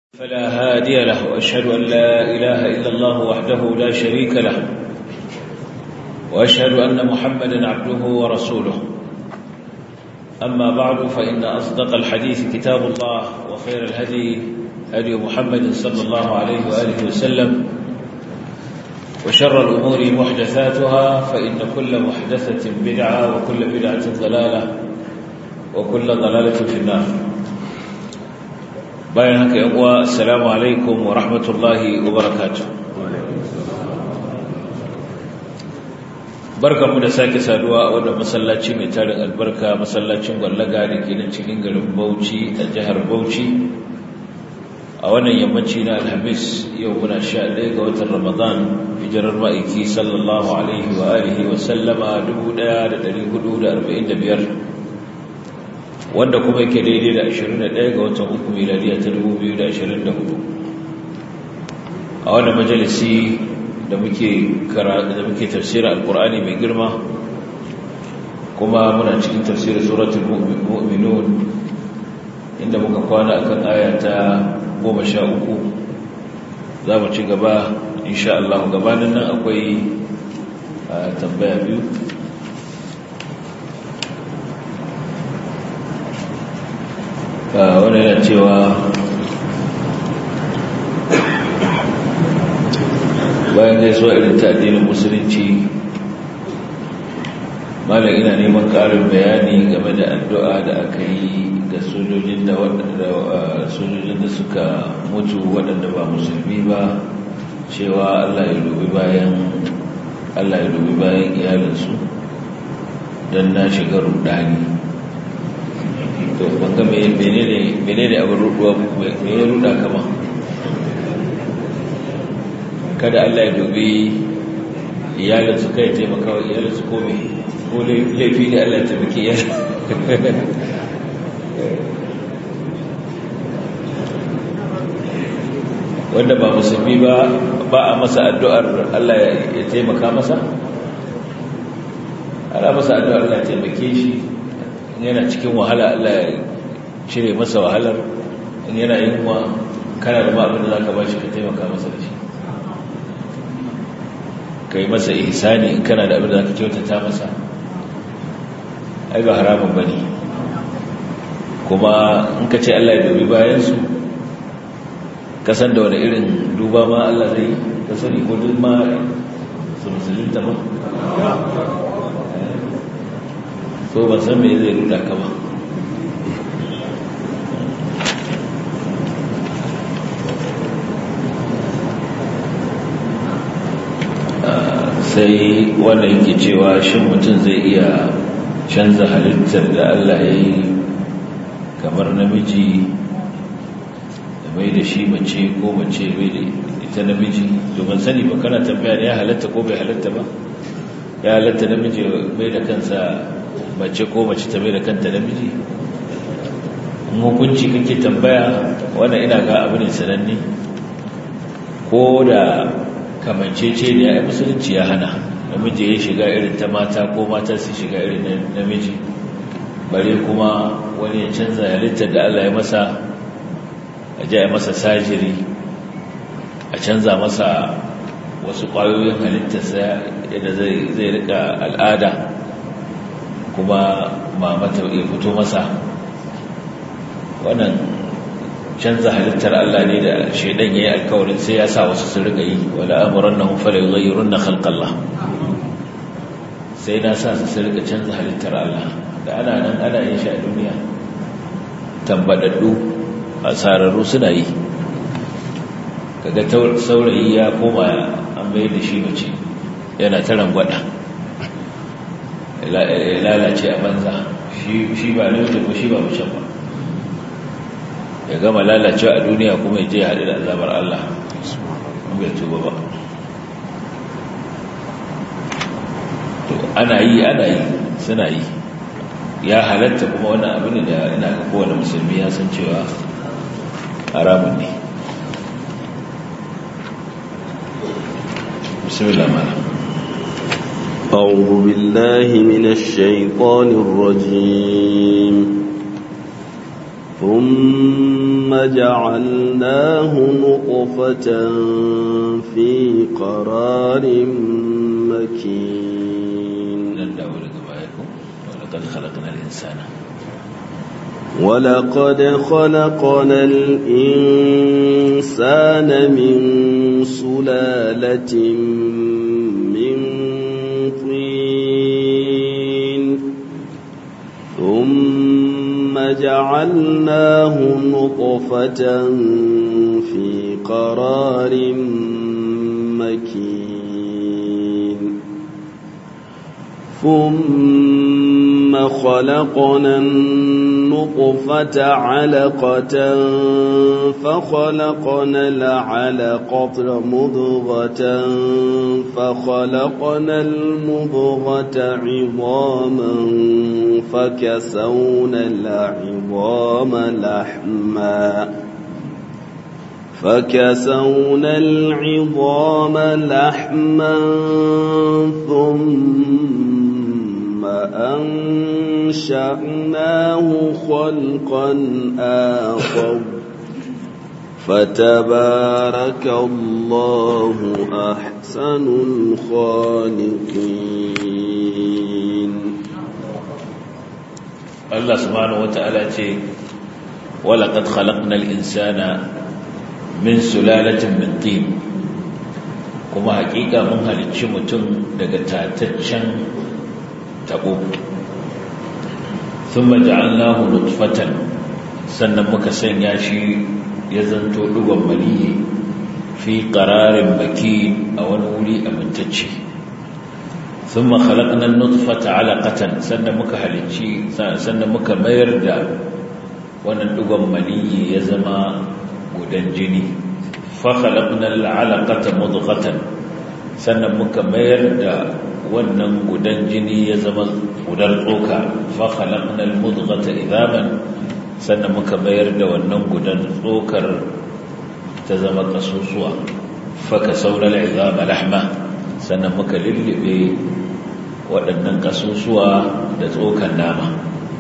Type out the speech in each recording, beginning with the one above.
فلا هادي له وأشهد أن لا إله إلا الله وحده لا شريك له وأشهد أن محمدا عبده ورسوله أما بعد فإن أصدق الحديث كتاب الله وخير الهدي هدي محمد صلى الله عليه وآله وسلم وشر الأمور محدثاتها فإن كل محدثة بدعة وكل بدعة ضلالة وكل ضلالة في النار bayan haka yan uwa assalamu alaikum wa rahmatullahi wa barakatuh barkamu da sake saduwa a wannan masallaci mai tarin albarka masallacin gwallaga da ke nan cikin garin Bauchi a jihar Bauchi a wannan yammaci na Alhamis yau muna 11 ga watan Ramadan hijirar ma'aiki sallallahu alaihi wa alihi wa sallama 1445 wanda kuma yake daidai da 21 ga watan uku miladiya ta 2024 a wannan majalisi da muke da muke tafsirin alkur'ani mai girma kuma muna cikin tafsirin suratul mu'minun inda muka kwana akan aya ta 13 za mu ci gaba insha Allah gabanin nan akwai tambaya biyu wani yana cewa bayan gaisuwa irin ta addinin musulunci malam ina neman ƙarin bayani game da addu'a da aka yi ga sojojin da sojojin da suka mutu waɗanda ba musulmi ba cewa Allah ya dubi bayan Allah ya dubi bayan iyalinsu don na shiga rudani to banga menene menene abin ruduwa me ya ruda kama kada Allah ya dubi iyalin su kai taimaka wa iyalin su kome ko laifi ne Allah ya taimaki iyalin wanda ba musulmi ba ba a masa addu'ar Allah ya taimaka masa ana masa addu'ar Allah ya taimake shi yana cikin wahala Allah ya cire masa wahalar in yana yin wa kana da abin da za ka ba shi ka taimaka masa da shi ka yi masa ihsani in kana da abin da za ka kyautata masa ai ba haramun ba ne kuma in ka ce Allah ya dubi bayansu kasan da wani irin duba ma Allah zai ka sani ko duk ma su musulunta ba so ban san me zai ruda ka ba sai wanda yake cewa shin mutum zai iya canza halittar da Allah ya yi kamar namiji da mai da shi mace ko mace mai da ita namiji domin sani ba kana tambaya ne ya halatta ko bai halatta ba ya halatta namiji mai da kansa mace ko mace ta mai da kanta namiji hukunci kake tambaya wannan ina ga abu ne sananne ko da kamancece ne ya musulunci ya hana namiji ya shiga irin ta mata ko mata su shiga irin namiji bare kuma wani ya canza halittar da Allah ya masa a ja masa sajiri a canza masa wasu ƙwayoyin halittarsa yadda zai rika al'ada kuma mamata ya fito masa wannan canza halittar Allah ne da shaidan ya yi alkawarin sai ya sa wasu su riga yi wala amuran na hunfala yi na khalqallah sai na sa su su riga canza halittar Allah da ana nan ana yin shi a duniya tambadaddu a sararru suna yi kaga saurayi ya koma an bayar da shi mace yana ta rangwada lalace a banza shi ba namiji ko shi ba mace ba ya gama lalacewa a duniya kuma ya je haɗu da azabar Allah bai tuba ba to ana yi ana yi suna yi ya halatta kuma wannan abin da ina ga kowane musulmi ya san cewa haramun ne bismillah malam أعوذ بالله من الشيطان الرجيم ثم جعلناه نطفة في قرار مكين ولقد خلقنا الإنسان ولقد خلقنا الإنسان من سلالة من طين ثم جعلناه نطفة في قرار مكين ثم خلقنا النطفة علقة فخلقنا العلقة مضغة فخلقنا المضغة عظاما فكسونا العظام لحما فكسونا العظام لحما ثم أنشأناه خلقا آخر فتبارك الله أحسن الخالقين الله سبحانه وتعالى ولقد خلقنا الإنسان min sulalatin min tin kuma hakika mun halicci mutum daga tataccen tabo thumma ja'alnahu nutfatan sannan muka sanya shi ya zanto dugon maniyi fi qararin baki a wani wuri amintacce thumma khalaqna an-nutfata 'alaqatan sannan muka halicci sannan muka mayar da wannan dugon maniyi ya zama gudan jini fakhalaqnal alaqata mudghatan sannan muka mayar da wannan gudan jini ya zama gudan tsoka fakhalaqnal mudghata idaman sannan muka mayar da wannan gudan tsokar ta zama kasusuwa faka saunal idama lahma sannan muka lullube waɗannan kasusuwa da tsokan nama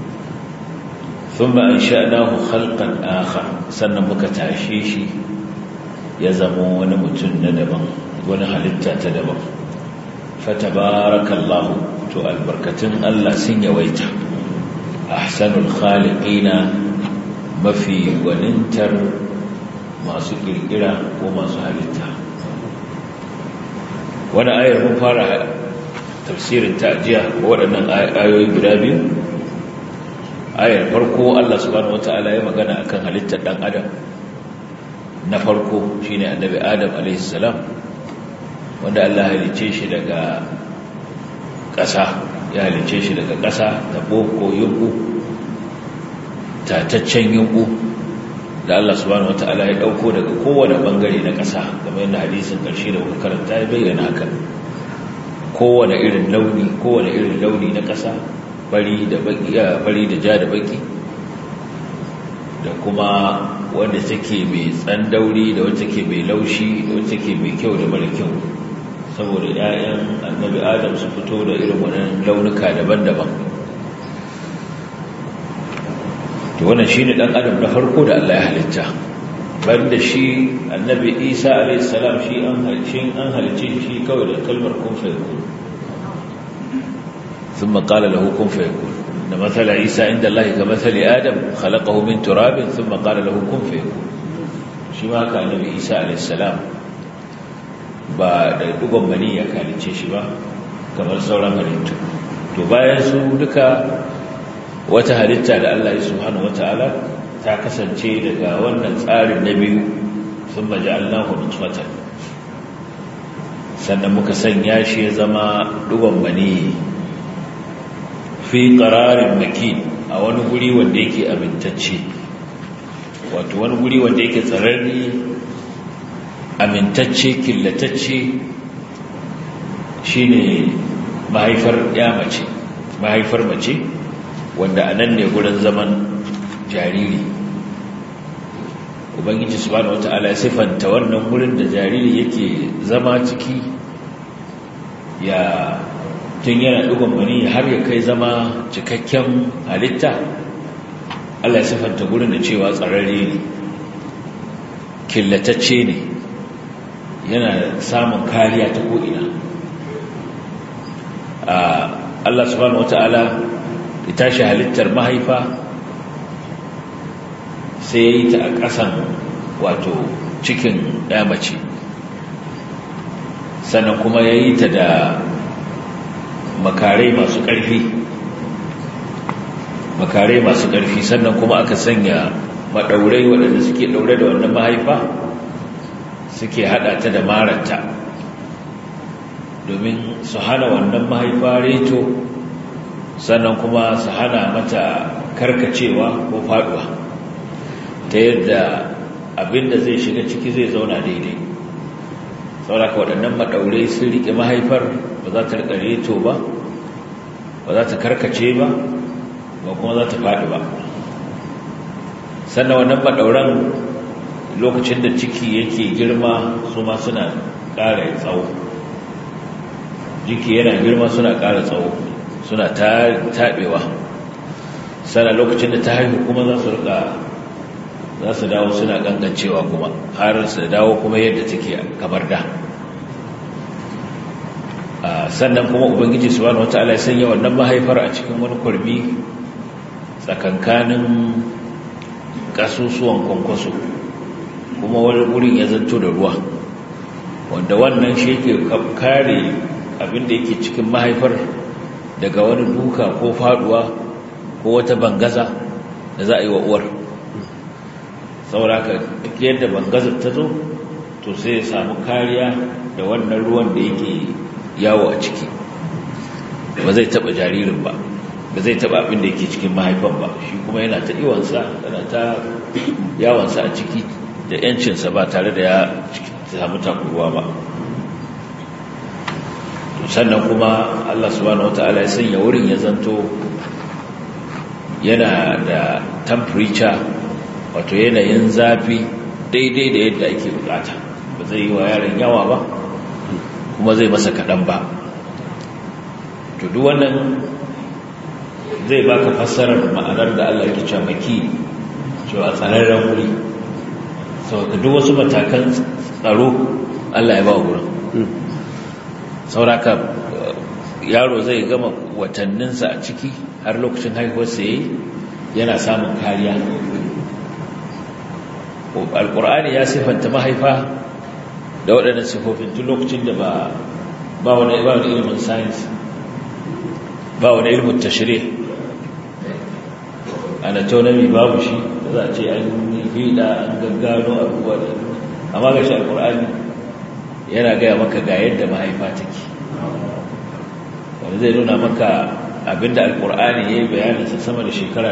ثم أنشأناه خلقا آخر sannan muka tashe shi ya zama wani mutum na daban wani halitta ta daban fatabarakallahu to albarkatun Allah sun yawaita ahsanul khaliqina mafi gwanintar masu kirkira ko masu halitta wani ayar mun fara tafsirin ta jiya waɗannan ayoyi guda biyu ayar farko Allah subhanahu wata'ala ya magana akan halittar dan adam na farko shine annabi adam alaihi salam wanda Allah halice shi daga ƙasa ya halice shi daga ƙasa da boko yunku tataccen yunku da Allah subhanahu wata'ala ya dauko daga kowane bangare na ƙasa kamar yadda hadisin ƙarshe da muka karanta ya bayyana haka kowane irin launi kowane irin launi na ƙasa bari da baki bari da ja da baki da kuma wanda take mai tsandauri da wacce take mai laushi da wacce take mai kyau da mara kyau saboda 'ya'yan annabi adam su fito da irin wannan launuka daban-daban to wannan shine dan adam na farko da Allah ya halitta banda shi annabi Isa alayhi salam shi an halice an halice shi kawai da kalmar kun fa yakun ثم قال له كن فيكون إن مثل عيسى عند الله كمثل آدم خلقه من تراب ثم قال له كن فيكون شما كان النبي عيسى عليه السلام ba da dugon mani ya kalice shi ba kamar sauran halittu to bayan su duka wata halitta da Allah ya subhanahu wataala ta kasance daga wannan tsarin na biyu sun maja'alnahu nutfatan sannan muka sanya shi ya zama dugon mani fi ƙararin makin a wani guri wanda yake amintacce wato wani guri wanda yake tsararri amintacce killatacce shine mahaifar ya mace mahaifar mace wanda a nan ne gurin zaman jariri ubangiji subhanahu wata'ala ya siffanta wannan gurin da jariri yake zama ciki ya tun yana ɗugon mani har ya kai zama cikakken halitta Allah ya sifanta gurin da cewa tsararre ne killatacce ne yana samun kariya ta ko'ina Allah subhanahu wata'ala ya tashi halittar mahaifa sai ya yi ta a ƙasan wato cikin mace sannan kuma ya yi ta da makarai masu ƙarfi makarai masu ƙarfi sannan kuma aka sanya maɗaurai waɗanda suke ɗaure da wannan mahaifa suke haɗa ta da maranta domin su hana wannan mahaifa reto sannan kuma su hana mata karkacewa ko faɗuwa ta yadda abinda zai shiga ciki zai zauna daidai sauraka waɗannan maɗaurai sun riƙe mahaifar ba za ta riƙa reto ba ba za ta karkace ba ba kuma za ta faɗi ba sannan wannan maɗauran lokacin da ciki yake girma su ma suna ƙara tsawo jiki yana girma suna ƙara tsawo suna taɓewa sannan lokacin da ta haihu kuma za su riƙa za su dawo suna ƙanƙancewa kuma har su dawo kuma yadda take kamar da sannan kuma ubangiji subhanahu wataala ya sanya wannan mahaifar a cikin wani kurmi tsakankanin kasusuwan kwankwaso kuma wani wurin ya zanto da ruwa wanda wannan shi yake kare abinda yake cikin mahaifar daga wani duka ko faduwa ko wata bangaza da za a yi wa uwar sauraka duk yadda bangazar ta zo to sai ya samu kariya da wannan ruwan da yake yawo a ciki ba zai taba jaririn ba ba zai taba abin da yake cikin mahaifan ba shi kuma yana ta iwansa yana ta yawansa a ciki da yancinsa ba tare da ya samu takurwa ba sannan kuma Allah subhanahu wata'ala ya sanya wurin ya zanto yana da temperature wato yanayin zafi daidai da yadda ake bukata ba zai yi wa yaron yawa ba kuma zai masa kaɗan ba to duk wannan zai baka fassarar ma'anar da Allah yake cewa maki cewa tsararren wuri saboda duk wasu matakan tsaro Allah ya ba wa wurin sauraka yaro zai gama watanninsa a ciki har lokacin haihuwarsa yayi yana samun kariya alkur'ani ya sifanta mahaifa da waɗannan sifofin tun lokacin da ba ba wani ba wani ilimin science ba wani ilimin tashri anatomy babu shi da za a ce an yi fiɗa an gaggano abubuwa da amma ga shi alkur'ani yana gaya maka ga yadda mahaifa take wanda zai nuna maka abinda alkur'ani ya yi bayaninsa sama da shekara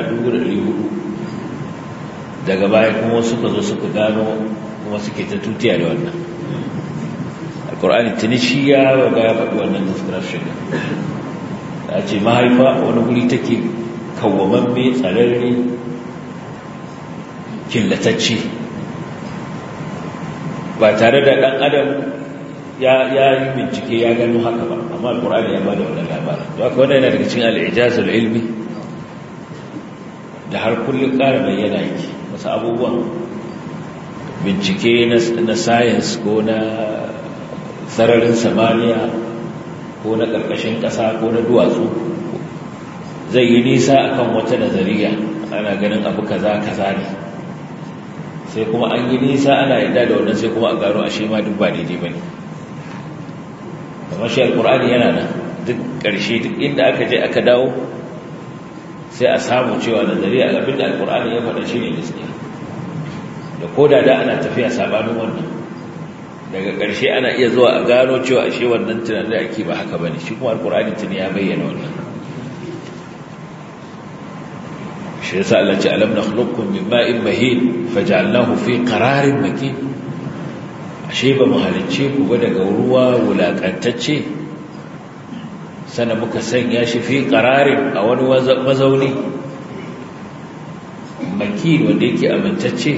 1400 daga baya kuma suka zo suka gano kuma suke ta tutiya da wannan alkur'ani tuni shi ya ga ya faɗi wannan description da ce mahaifa wani guri take kawwamamme tsararre killatacce ba tare da ɗan adam ya yi bincike ya gano haka ba amma alkur'ani ya ba da wannan labarin to haka wannan yana daga cikin al'ijazul ilmi da har kullum ƙara bayyana yake wasu abubuwan bincike na science ko na sararin samaniya ko na ƙarƙashin ƙasa ko na duwatsu zai yi nisa akan wata nazariya ana ganin abu kaza kaza ne sai kuma an yi nisa ana yadda da wannan sai kuma a gano ashe ma duk ba daidai ba ne kamar shi alkur'ani yana nan duk ƙarshe duk inda aka je aka dawo sai a samu cewa nazariya abinda alkur'ani ya faɗa shi ne gaskiya da ko da da ana tafiya sabanin wannan daga ƙarshe ana iya zuwa a gano cewa ashe wannan tunanin da ake ba haka bane shi kuma alkur'ani tuni ya bayyana wannan shi yasa Allah ce alam nakhluqukum min ma'in mahin faj'alnahu fi qararin makin ashe ba mu halicce ku ba daga ruwa wulakantacce sana muka sanya shi fi qararin a wani mazauni makin wanda yake amintacce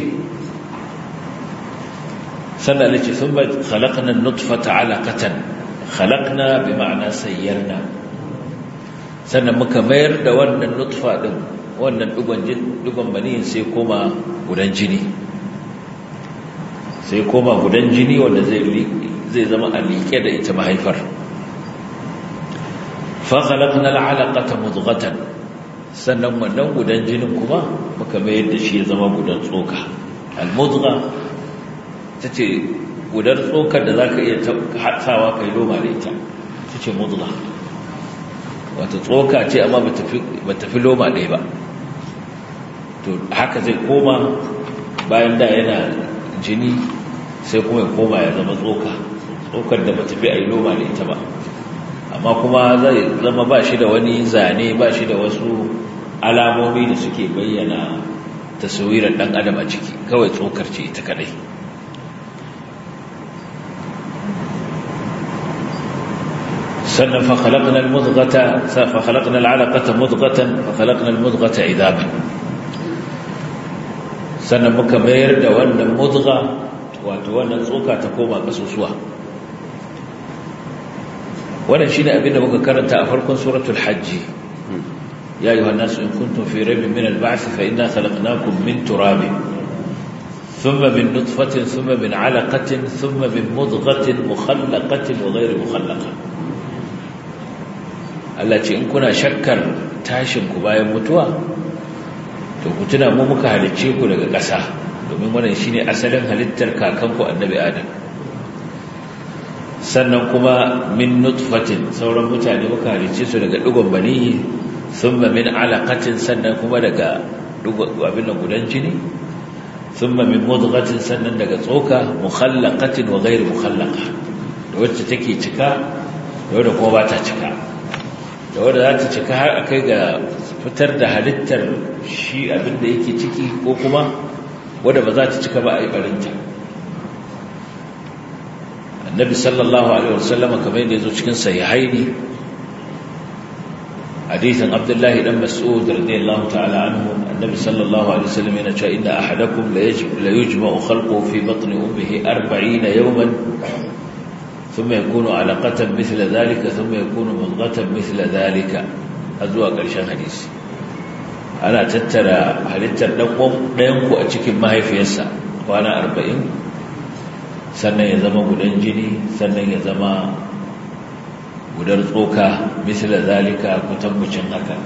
sannan Allah ce thumma khalaqna an-nutfata 'alaqatan khalaqna bi ma'ana sayyarna sannan muka mayar da wannan nutfa din wannan dugon maniyin sai koma gudan jini sai koma gudan jini wanda zai zama a liƙe da ita mahaifar fakhalaqna al'alaqata mudghatan sannan wannan gudan jinin kuma muka mayar da shi ya zama gudan tsoka al-mudgha tace gudan tsokar da zaka iya hatsawa kai loma da ita tace mudgha wato tsoka ce amma ba tafi loma ɗaya ba to haka zai koma bayan da yana jini sai kuma ya koma ya zama tsoka tsokar da ba tafi a yi loma da ita ba amma kuma zai zama ba shi da wani zane ba shi da wasu alamomi da suke bayyana taswirar ɗan adam a ciki kawai tsokar ce ita kadai sannan fakhalaqna al-mudghata fakhalaqna al-'alaqata mudghatan fakhalaqna al-mudghata idaman sannan muka mayar da wannan mudgha wato wannan tsoka ta koma kasusuwa wannan shine abin da muka karanta a farkon suratul hajj ya ayyuhan nasu in kuntum fi raybin min al-ba'th fa inna khalaqnakum min turabin thumma min nutfatin thumma min 'alaqatin thumma min mudghatin mukhallaqatin wa ghayri mukhallaqah Allah ce in kuna shakkar tashin ku bayan mutuwa to ku tuna mu muka halicce ku daga ƙasa domin wannan shine asalin halittar kakanku annabi Adam sannan kuma min nutfatin sauran mutane muka halicce su daga digon baniyi thumma min alaqatin sannan kuma daga abin da gudan jini thumma min mudghatin sannan daga tsoka mukhallaqatin wa ghayr mukhallaqa da wacce take cika da wadda kuma ba ta cika da wadda za ta cika har a kai ga fitar da halittar shi abinda yake ciki ko kuma wadda ba za ta cika ba a yi barinta annabi sallallahu alaihi wasallama kamar yadda ya zo cikin sahihaini hadithin abdullahi dan mas'ud radiyallahu ta'ala anhu annabi sallallahu alaihi wasallam yana cewa inna ahadakum la yujma'u khalquhu fi batni ummihi 40 yawman ثم يكون علقة مثل ذلك ثم يكون مضغة مثل ذلك أزوى قرشان حديث أنا تترى halittar ɗayanku a cikin mahaifiyarsa kwana arba'in sannan ya zama gudan jini sannan ya zama gudar tsoka misla zalika kutankucin haka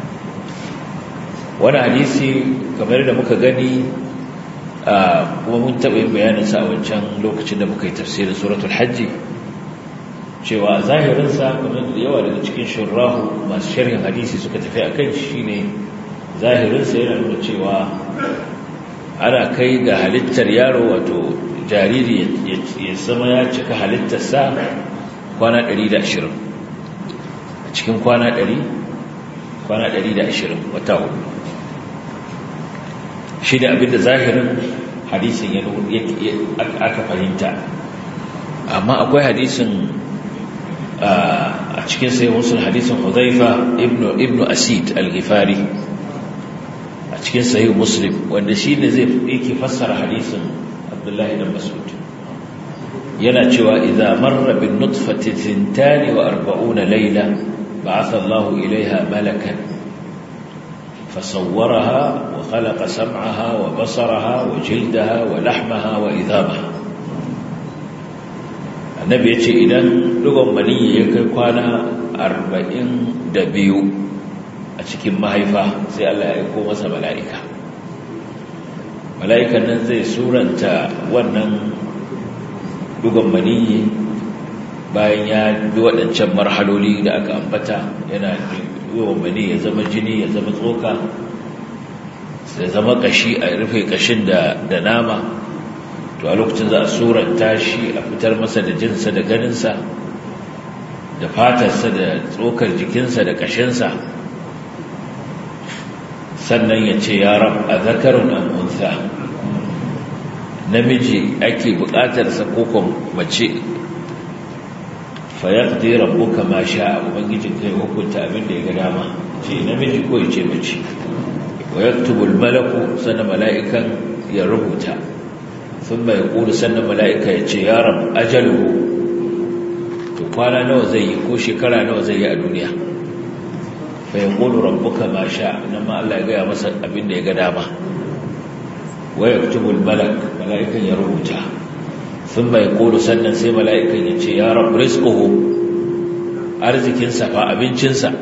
wani hadisi kamar da muka gani kuma mun taɓa yin bayaninsa a wancan lokacin da muka yi tafsirin suratul hajji cewa zahirinsa kamar da yawa daga cikin shurrahu masu sharhin hadisi suka tafi a kan shi ne zahirinsa yana nuna cewa ana kai ga halittar yaro wato jariri ya zama ya cika halittarsa kwana 120 a cikin kwana 100 kwana 120 wata hudu shi da abinda zahirin hadisin aka fahimta amma akwai hadisin a cikin sai musul hadisin huzaifa ibn asid al-ghifari a cikin sahih muslim wanda shi ne zai yake fassara hadisin abdullahi da masud yana cewa idza marra bin nutfati 42 layla ba'atha Allahu ilaiha malakan فصورها وخلق سمعها وبصرها وجلدها ولحمها وإذابها annabi ya ce idan dugon maniyi ya kai kwana arba'in da biyu a cikin mahaifa sai Allah ya aiko masa mala'ika mala'ikan nan zai suranta wannan dugon maniyi bayan ya bi waɗancan marhaloli da aka ambata yana yawan mani ya zama jini ya zama tsoka ya zama kashi a rufe kashin da nama to a lokacin za a suranta shi a fitar masa da jinsa da ganinsa da fatarsa da tsokar jikinsa da kashinsa sannan ya ce ya rab a zakarun amunsa namiji ake bukatarsa kokon mace fayaqdi rabbuka ma sha'a ubangijin kai hukunta abin da ya ga dama ce namiji ko ya ce mace wa yaktubu malaku sannan mala'ikan ya rubuta thumma yaqulu sannan mala'ika ya ce ya rab ajaluhu to kwana nawa zai yi ko shekara nawa zai yi a duniya fa yaqulu rabbuka ma sha nan ma Allah ya gaya masa abin da ya ga dama wa yaktubu al-malak mala'ikan ya rubuta thumma yaqulu sannan sai mala'ikan ya ce ya rabb rizquhu arzikin sa fa abincin sa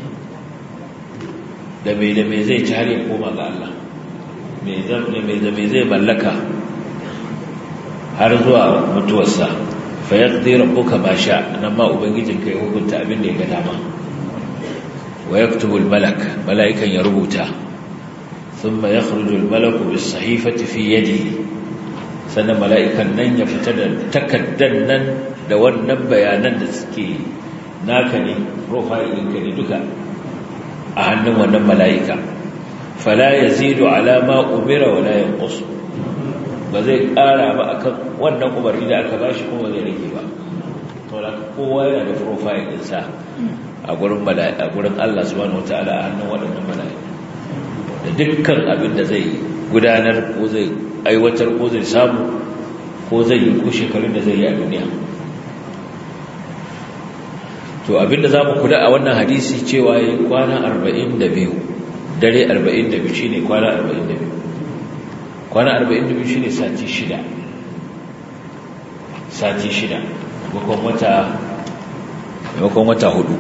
da me da me zai ci har ya koma ga Allah me zan me da me zai mallaka har zuwa mutuwarsa fa yaqdi rabbuka ma sha nan ma ubangijinka ya hukunta abin da ya ga dama wa yaktubu al-malak mala'ikan ya rubuta thumma yakhruju al-malaku bis-sahifati fi yadihi sannan mala'ikan nan ya fita da takaddan nan da wannan bayanan da suke naka ne profile ɗinka ne duka a hannun wannan mala'ika fala yazidu ala ma umira wala yanqus ba zai ƙara ba akan wannan umarni da aka bashi kuma zai rage ba to da kowa yana da profile ɗinsa a gurin a gurin Allah subhanahu wataala a hannun waɗannan mala'ika da dukkan abin da zai gudanar ko zai aiwatar ko zai samu ko zai yi ko shekarun da zai yi a duniya to abin da za mu kula a wannan hadisi cewa yi kwana 42 dare 42 shine kwana 42 kwana 42 shine sati shida sati shida maimakon wata maimakon wata hudu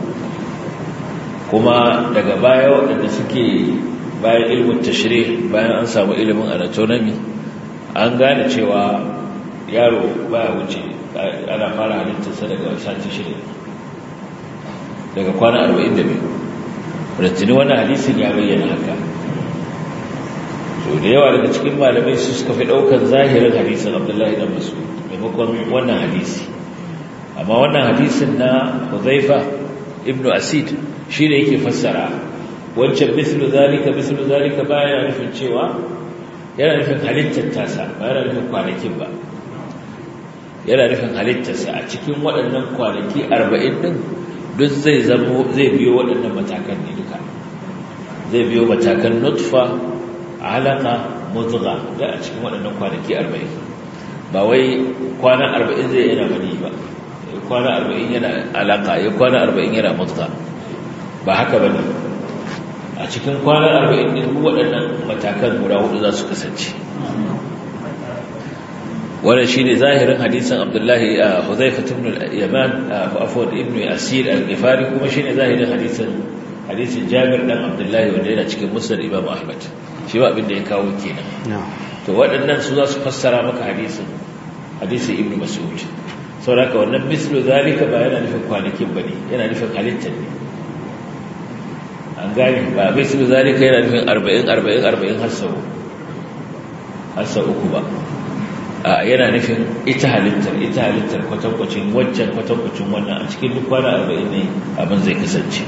kuma daga baya waɗanda suke bayan ilimin tashri bayan an samu ilimin anatomy an gane cewa yaro baya wuce ana fara halittarsa daga sati shida daga kwana 42 rattini wannan hadisin ya bayyana haka so da yawa daga cikin malamai su suka fi ɗaukar zahirin hadisin abdullahi dan masu maimakon wannan hadisi amma wannan hadisin na huzaifa ibnu asid shi ne yake fassara wancan mislu zalika mislu zalika ba yana nufin cewa yana nufin halittar tasa ba yana nufin kwanakin ba yana nufin halittarsa a cikin waɗannan kwanaki arba'in ɗin duk zai zamo zai biyo waɗannan matakan ne duka zai biyo matakan nutfa alaka mutsuga da a cikin waɗannan kwanaki arba'in ba wai kwana arba'in zai yana mani ba kwana arba'in yana alaka ya kwana arba'in yana mutsuga ba haka ba ne a cikin kwanan arba'in ɗin waɗannan matakan guda hudu za su kasance wannan shi ne zahirin hadisan abdullahi a huzaifatun yaman a afuwar ibn asir al-gifari kuma shi ne zahirin hadisan hadisin jabir ɗan abdullahi wanda yana cikin musul imam ahmad shi ba abin da ya kawo kenan to waɗannan su za su fassara maka hadisin hadisin ibn mas'ud saboda wannan mislu zalika ba yana nufin kwanakin ba ne yana nufin halittar ne an gani ba mislu zalika yana nufin arba'in arba'in arba'in har sau uku ba a yana nufin ita halittar ita halittar kwatankwacin waccan kwatankwacin wannan a cikin duk kwana arba'in ne abin zai kasance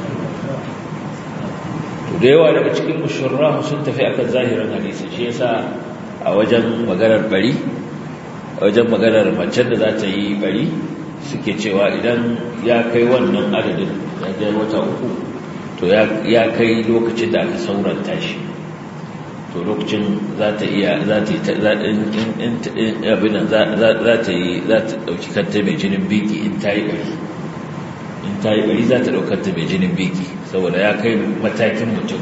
to da yawa daga cikin mushurrahu sun tafi akan zahirin hadisi shi yasa a wajen maganar bari a wajen maganar macen da za ta yi bari suke cewa idan ya kai wannan adadin ya kai wata uku to ya kai lokacin da aka sauranta shi to lokacin za ta iya za ta yi abinan za ta yi za ta ɗauki kanta mai jinin biki in ta yi bari in ta yi bari za ta ɗaukanta mai jinin biki saboda ya kai matakin mutum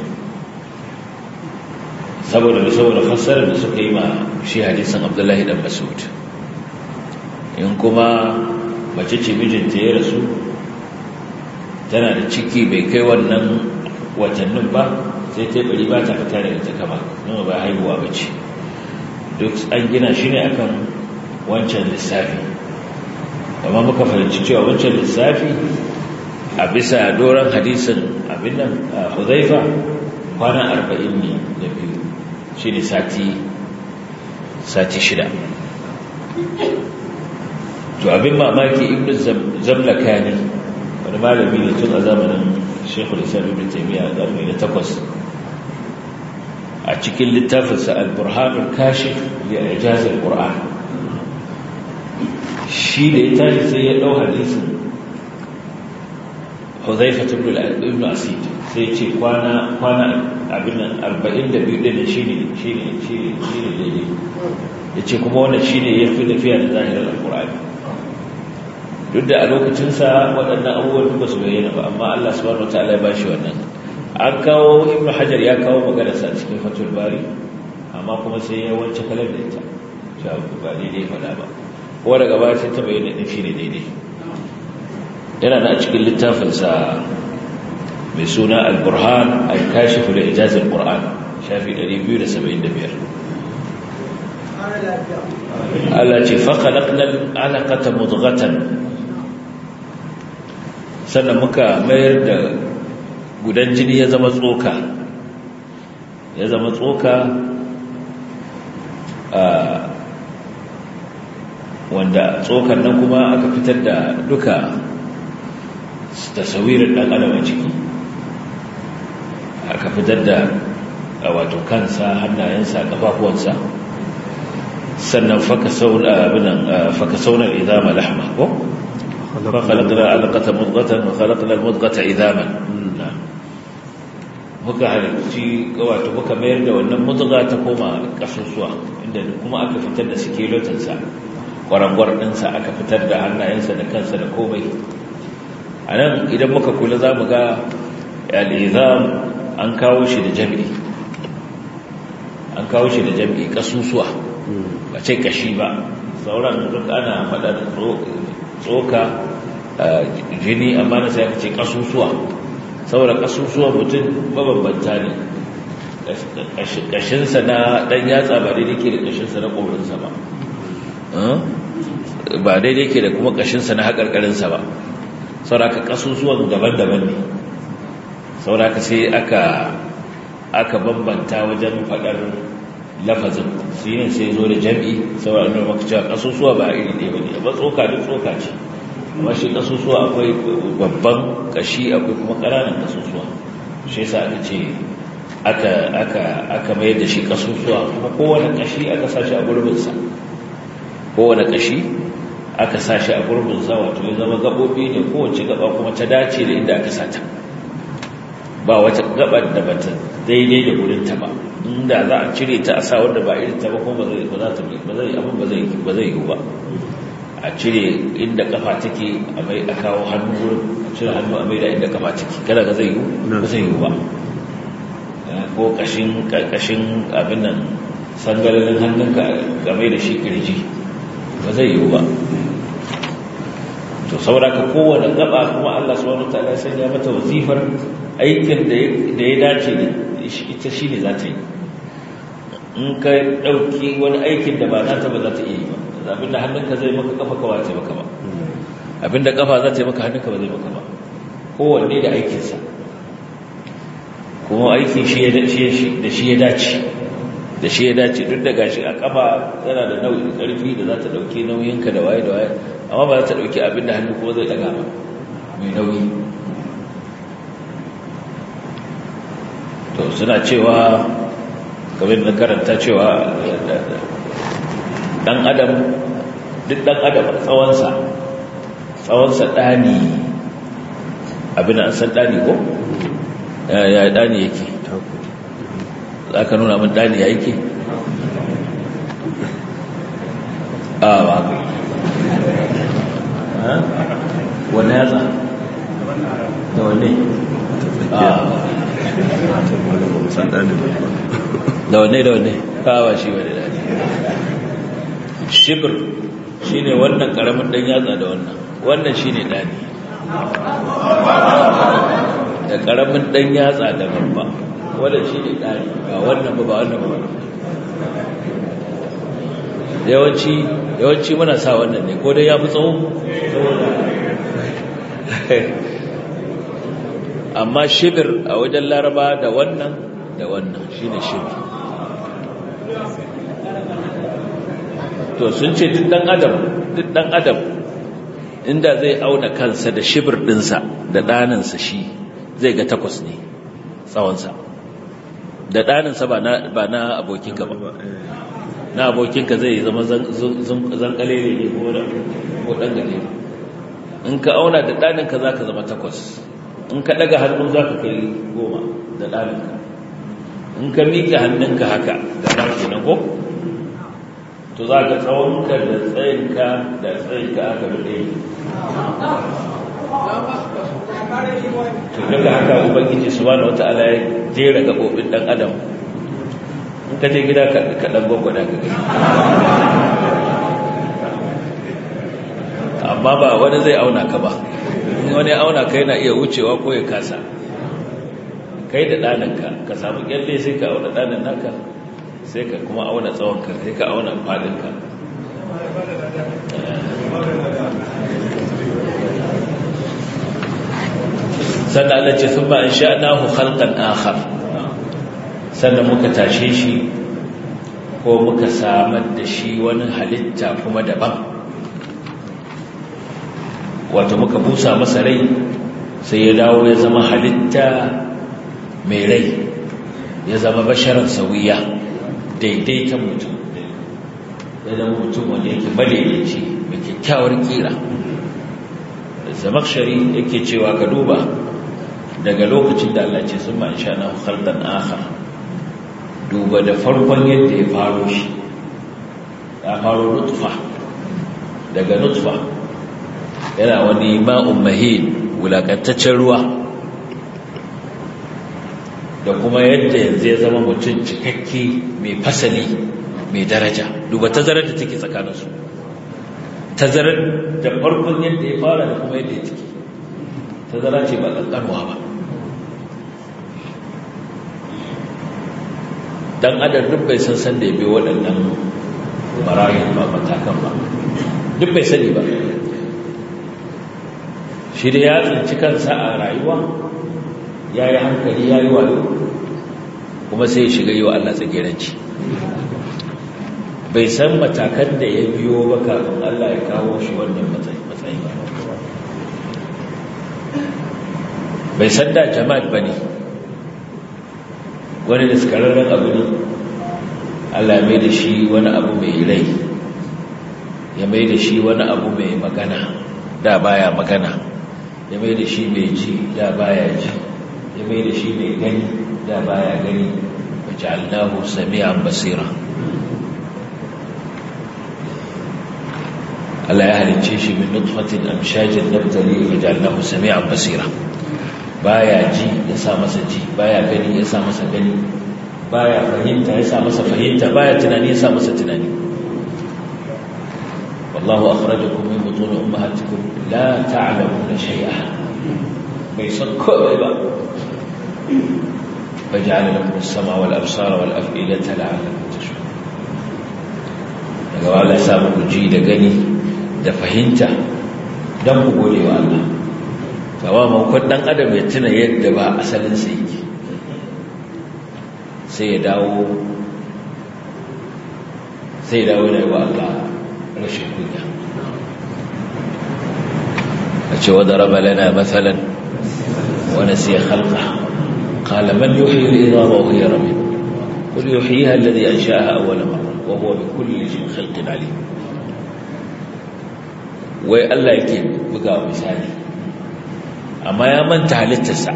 saboda da saboda fassarar da suka yi ma shi hadisan abdullahi dan masud in kuma mace ce mijinta ya rasu tana da ciki bai kai wannan watannin ba sai ta bari ba ta fita daga ta kama nuna ba haihuwa ba ce duk an gina shi ne akan wancan lissafi amma muka fahimci cewa wancan lissafi a bisa doron hadisin abin nan a huzaifa kwana arba'in ne da biyu shi ne sati shida to abin mamaki ibn zamlaka ne wani malami ne tun a zamanin shekul islam ibn taimiyya a ƙarni na takwas a cikin littafinsa al-burhanul kashif ya ijazar qur'an shi da ya tashi sai ya ɗau hadisin huzaifa ibn asid sai ce kwana kwana abin nan 42 din shine shine shine shine daidai yace kuma wannan shine yafi tafiya da zahirin alqur'ani duk da a lokacin sa waɗannan abubuwan ba su bayyana ba amma Allah subhanahu wataala ya bashi wannan an kawo ibn hajar ya kawo maganarsa cikin fatul bari amma kuma sai ya wance kalar da ita shi abu ba daidai faɗa ba ko daga baya sai ta bayyana ɗin shi ne daidai yana da a cikin littafinsa mai suna al-burhan al-kashifu da ijazin qur'an shafi 275 Allah ce faƙalaƙnar alaƙata mudghatan sannan muka mayar da gudan jini ya zama tsoka ya zama tsoka wanda tsokan nan kuma aka fitar da duka tasawirin ɗan adam a ciki aka fitar da wato kansa hannayensa ƙafafuwansa sannan faka saunar idama lahma ko? فخلقنا علقة مضغة وخلقنا المضغة عظاما muka halarci wato muka mayar da wannan mudga ta koma kasusuwa inda kuma aka fitar da skeletonsa kwarangwar ɗinsa aka fitar da hannayensa da kansa da komai a nan idan muka kula za mu ga al'izam an kawo shi da jami'i an kawo shi da jami'i kasusuwa ba ce kashi ba sauran duk ana faɗar tsoka jini amma na sai aka ce kasusuwa saboda kasusuwa mutum mabambanta ne kashinsa na ɗan yatsa ba daidai ke da kashinsa na ƙorinsa ba ba daidai ke da kuma kashinsa na haƙarƙarinsa ba sauraka kasusuwan daban-daban ne sauraka sai aka aka bambanta wajen faɗar lafazin su yin sai zo da jam'i saboda nuna maka cewa kasusuwa ba iri ɗaya ba ne ba tsoka duk tsoka ce amma shi kasusuwa akwai babban kashi akwai kuma ƙananan kasusuwa shi yasa aka ce aka aka aka mayar da shi kasusuwa kuma kowane kashi aka sa shi a gurbinsa kowane kashi aka sa shi a gurbinsa wato ya zama gaɓoɓi ne kowace gaba kuma ta dace da inda aka sata ba wata gabar da bata daidai da gurinta ba inda za a cire ta a sa wanda ba irin ta ba kuma ba zai ba za ta ba zai abin ba zai ba zai yi ba a cire inda kafa take a mai a kawo hannu wurin a cire hannu a mai da inda kafa take kada ga zai yi ba zai yi ba ko kashin kashin abin nan sangalin hannunka ga mai da shi kirji ba zai yi ba to sauraka kowane gaba kuma Allah subhanahu wataala ya sanya mata wazifar aikin da ya dace da ita shine za ta yi in ka dauki wani aikin da ba nata ba za ta iya yi ba abinda hannunka zai maka kafa kawa ce maka ba abinda kafa za ta yi maka hannunka ba zai maka ba kowanne da aikinsa kuma aikin shi da shi ya dace da shi ya dace duk da gashi a kafa yana da nau'in karfi da za ta dauki nauyinka da waye da waye amma ba za ta dauki abinda hannu kuma zai daga ba mai nauyi to suna cewa kamar da karanta cewa dan adam duk dan adam tsawonsa tsawonsa ɗani abin an san ɗani ko ya ɗani yake za ka nuna min ɗani ya yake a ba wane yatsa da wane da wane da wane kawa shi wane da shibir shi ne wannan ƙaramin ɗan yatsa da wannan wannan shi ne ɗani da ƙaramin ɗan yatsa da babba wannan shi ne ɗani ba wannan ba ba wannan ba yawanci yawanci muna sa wannan ne ko dai ya fi tsawo amma shibir a wajen laraba da wannan da wannan shi ne shibir to sun ce duk dan adam duk dan adam inda zai auna kansa da shibir dinsa da daninsa shi zai ga takwas ne tsawonsa da daninsa ba na ba na abokinka ba na abokinka zai zama zankale ne ko da ko dan gale in ka auna da daninka zaka zama takwas in ka daga hannu zaka kai goma da daninka in ka miƙe hannunka haka ga ɗaki na ko to za ka tsawonka da tsayinka da tsayinka aka da ɗaya to daga haka ubangiji subhanahu wataala ya jera gabobin dan adam in ka je gida ka dan gwagwada ka gani amma ba wani zai auna ka ba in wani auna ka yana iya wucewa ko ya kasa kai da ɗaninka ka samu kyalle sai ka auna ɗanin naka sai ka kuma auna tsawonka sai ka auna faɗinka sannan Allah ce sun ba in sha'nahu khalqan akhar sannan muka tashe shi ko muka samar da shi wani halitta kuma daban wato muka busa masa rai sai ya dawo ya zama halitta mai rai ya zama basharar sauyiya daidaitan mutum ya zama mutum wanda yake madaidaici mai kyakkyawar kira zamakshari yake cewa ka duba daga lokacin da Allah ce sun ma'ansha na khalqan akhar duba da farkon yadda ya faro shi ya faro nutfa daga nutfa yana wani ma'un mahin wulakantaccen ruwa da kuma yadda yanzu ya zama mutum cikakke mai fasali mai daraja duba tazarar da take tsakaninsu tazarar da farkon yadda ya fara da kuma yadda ya ciki tazara ce ba ƙanƙanwa ba dan adam duk bai san san da ya bi waɗannan marayin ba matakan ba duk bai sani ba shi da ya tsinci kansa a rayuwa ya yi hankali ya yi wayo kuma sai ya shiga yi wa Allah tsagiranci bai san matakan da ya biyo ba kafin Allah ya kawo shi wannan matsayi ba bai san da jama'at ba ne wani da skararren abu ne Allah mai da shi wani abu mai rai ya mai da shi wani abu mai magana da baya magana ya mai da shi mai ji da baya ji ya mai da shi mai gani da baya gani wace allahu sami'an basira Allah ya halicce shi min nutfatin amshajin nabtali wace allahu sami'an basira baya ji ya sa masa ji baya gani ya sa masa gani baya fahimta ya sa masa fahimta baya tunani ya sa masa tunani wallahu akhrajakum min butun ummahatikum la ta'lamuna shay'a bai san komai ba فجعل لكم السماء والأبصار والأفئدة لعلكم تشكرون daga wa Allah ya sa muku ji da gani da fahimta don ku gode wa Allah kawo makon ɗan adam ya tuna yadda ba asalinsa yake sai ya dawo sai ya dawo da wa Allah rashin kunya a ce wadda raba lana matsalan wani sai halka قال من يحيي العظام وهي رميم قل يحييها الذي أنشأها أول مرة وهو بكل شيء خلق عليم wai Allah yake buga misali amma ya manta halittarsa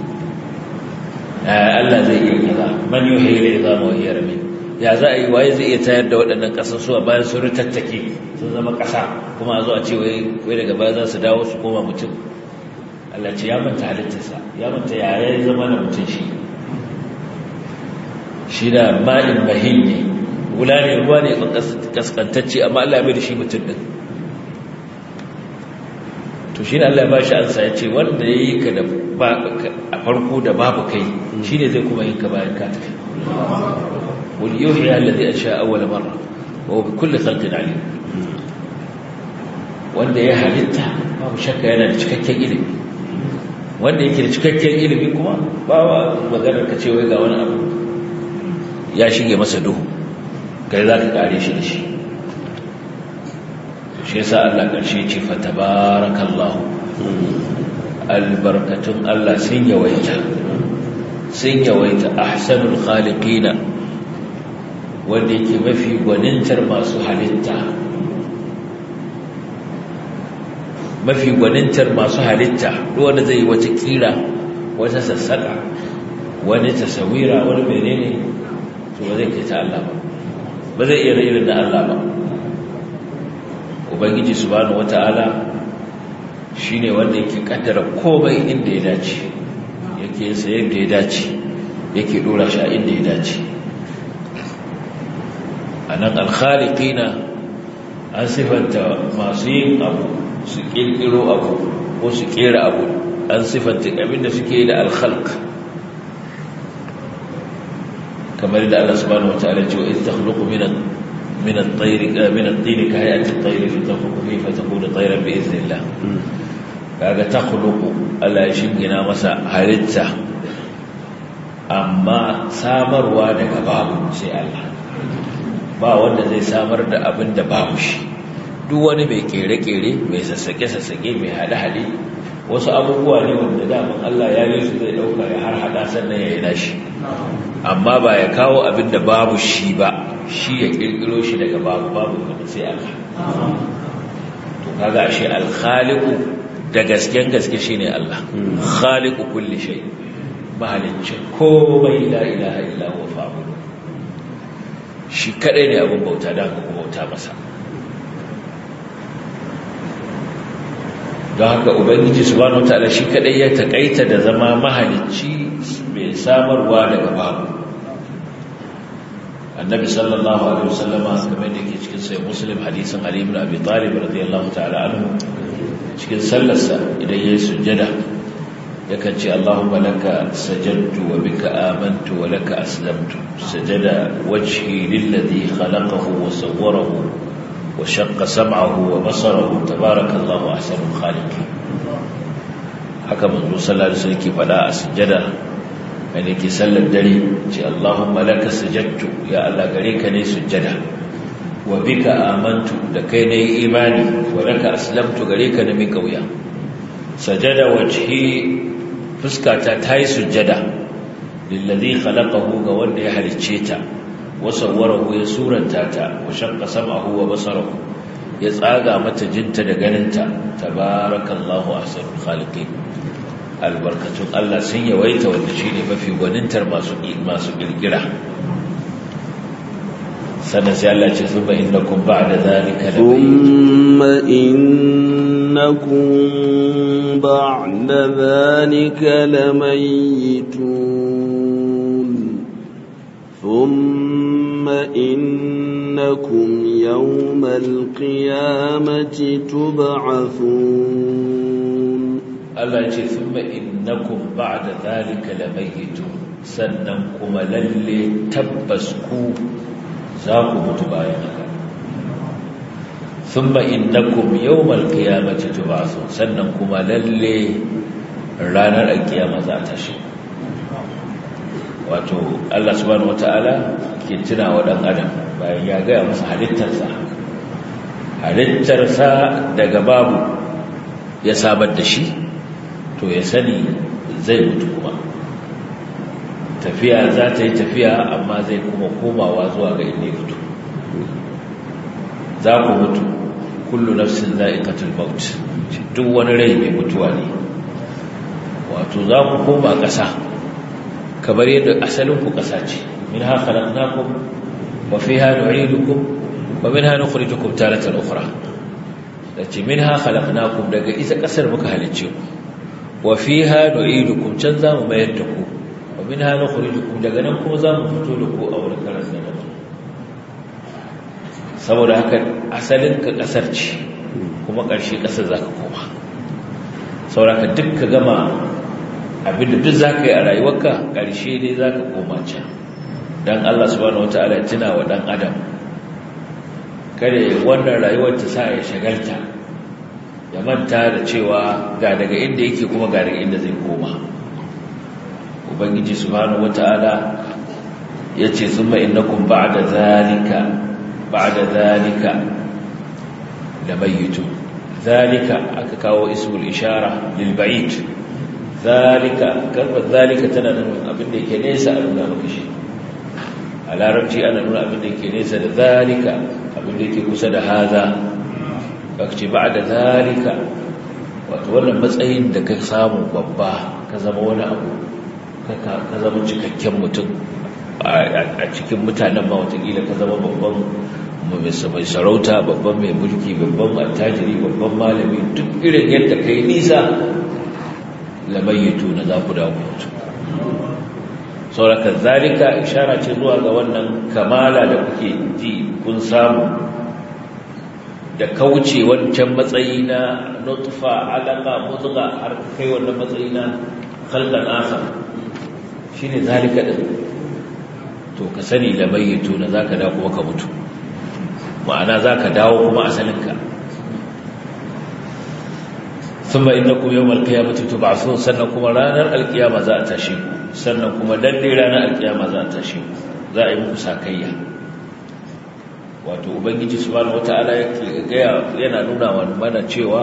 Allah zai iya kaza man yuhyi al-idama wa hiya ramim ya za a yi waye zai iya tayar da waɗannan ƙasasuwa bayan sun ritattake sun zama ƙasa kuma a zo a ce wai daga baya za su dawo su koma mutum Allah ce ya manta halittarsa ya manta yaya ya zama da mutum shi shi da ma'in mahin ne wula ne ruwa ne kaskantacce amma Allah ya bai da shi mutum ɗin to shi ne Allah ya ba shi ansa ya ce wanda ya yi ka da a farko da babu kai shi ne zai kuma yin ka bayan ka tafi wani yau ya allazi a sha awwala marra wa bi kulli khalqin alim wanda ya halitta babu shakka yana da cikakken ilimi wanda yake da cikakken ilimi kuma ba wa maganar ka ce wai ga wani abu ya shige masa duhu kai za ka kare shi da shi shi yasa Allah ƙarshe ce fa tabarakallahu albarkatun Allah sun yawaita sun yawaita ahsanul khaliqina wanda yake mafi gwanintar masu halitta mafi gwanintar masu halitta wanda zai yi wata kira wata sassaka wani tasawira wani menene to ba zai kai ta Allah ba ba zai iya irin da Allah ba ubangiji subhanahu wata'ala shine wanda yake kaddara komai inda ya dace yake yin sa yadda ya dace yake dora shi a inda ya dace anan al-khaliqina an sifanta masu yin abu su kirkiro abu ko su kera abu an sifanta abinda suke da al-khalq kamar da Allah subhanahu wataala ya ce wa takhluqu min min at-tayr min at-tin ka hay'ati at-tayr fi takhluqu fa takunu tayran bi idhnillah kaga takhluqu Allah ya shingina masa halitta amma samarwa daga babu sai Allah ba wanda zai samar da abin da babu shi duk wani mai kere-kere mai sassake-sassake mai hade-hade wasu abubuwa ne wanda daman Allah ya yi su zai dauka ya har hada sannan ya yi nashi amma ba ya kawo abin da babu shi ba shi ya kirkiro shi daga babu babu kuma sai Allah to kaga ashe al-khaliqu da gasken gaske shine Allah khaliqu kulli shay mahalicci komai la ilaha illa huwa fa'budu shi kadai ne abin bauta da ku bauta masa don haka ubangiji subhanahu wataala shi kadai ya takaita da zama mahalicci mai samarwa daga babu annabi sallallahu alaihi wasallama kamar da yake cikin sai muslim hadisin ali ibn abi talib radiyallahu ta'ala anhu cikin sallarsa idan yayi sujjada yakan ce allahumma laka sajadtu wa bika amantu wa laka aslamtu sajada wajhi lilladhi khalaqahu wa sawwarahu wa shaqqa sam'ahu wa basarahu tabarakallahu ahsanul khaliqin haka manzo sallallahu alaihi wasallam ke fada a sujjada wanda ke sallar dare ce Allahumma laka sajadtu ya Allah gare ka ne sujjada wa bika amantu da kai ne imani wa laka aslamtu gare ka ne mai kauya sajada wajhi fuskata ta yi sujjada lillazi khalaqahu ga wanda ya halicce ta wa sawwarahu ya suranta ta wa shaqqa sam'ahu wa basarahu ya tsaga mata jinta da ganinta tabarakallahu ahsanul khaliqin albarkatun Allah sun yawaita wanda shi ne mafi gwanintar masu ƙirƙira sannan sai Allah ce zuma innakum ba'da zalika la thumma innakum ba'da zalika lamayitun thumma innakum yawmal qiyamati tub'athun Allah ce thumma innakum ba'da zalika lamayitun sannan kuma lalle tabbas ku za ku mutu bayan haka thumma innakum yawmal qiyamati tub'athun sannan kuma lalle ranar alkiyama za ta shi wato Allah subhanahu wataala ke tuna wa dan adam bayan ya ga masa halittarsa halittarsa daga babu ya samar da shi to ya sani zai mutu kuma tafiya za ta yi tafiya amma zai kuma komawa zuwa ga inda ya fito za ku mutu kullu nafsin za'iqatul maut duk wani rai mai mutuwa ne wato za ku koma ƙasa kamar yadda asalin ku ƙasa ce minha khalaqnakum wa fiha nu'idukum wa minha nukhrijukum taratan ukhra dace minha khalaqnakum daga ita ƙasar muka halicce ku wa fiha nu'idukum can za mu mayar da ku wa minha nukhrijukum daga nan kuma za mu fito da ku a wurin karanta da saboda haka asalin ka kasar ce kuma ƙarshe ƙasar za ka koma saboda ka duk ka gama abinda duk za ka yi a rayuwarka ƙarshe ne za ka koma can don Allah subhanahu wata'ala tuna wa ɗan adam kada wannan rayuwar ta sa ya shagalta ya manta da cewa ga daga inda yake kuma ga daga inda zai koma ubangiji subhanahu wata'ala yace thumma innakum ba'da zalika ba'da zalika lamayitun zalika aka kawo ismul ishara lil ba'id zalika kalmar zalika tana nuna abin da yake nesa a nuna maka shi a larabci ana nuna abin da yake nesa da zalika abin da yake kusa da haza ce ba da zalika wato wannan matsayin da ka samu babba ka zama wani abu ka zama cikakken mutum a cikin mutanen ma watakila ka zama babban mai sarauta babban mai mulki babban attajiri babban malami duk irin yadda kai nisa lamayyatu na za ku dawo mutu sauraka zalika ishara ce zuwa ga wannan kamala da kuke ji kun samu da kauce wancan matsayi na nutfa alaka mutsuga har kai wannan matsayi na khalqan akhar shine zalika din to ka sani da bayyito na zaka dawo kuma ka mutu ma'ana zaka dawo kuma asalinka thumma innakum yawmal qiyamati tub'athun sannan kuma ranar alkiyama za a tashi ku sannan kuma dalle ranar alkiyama za a tashi ku za a yi muku sakayya wato ubangiji subhanahu wataala yake gaya yana nuna mana cewa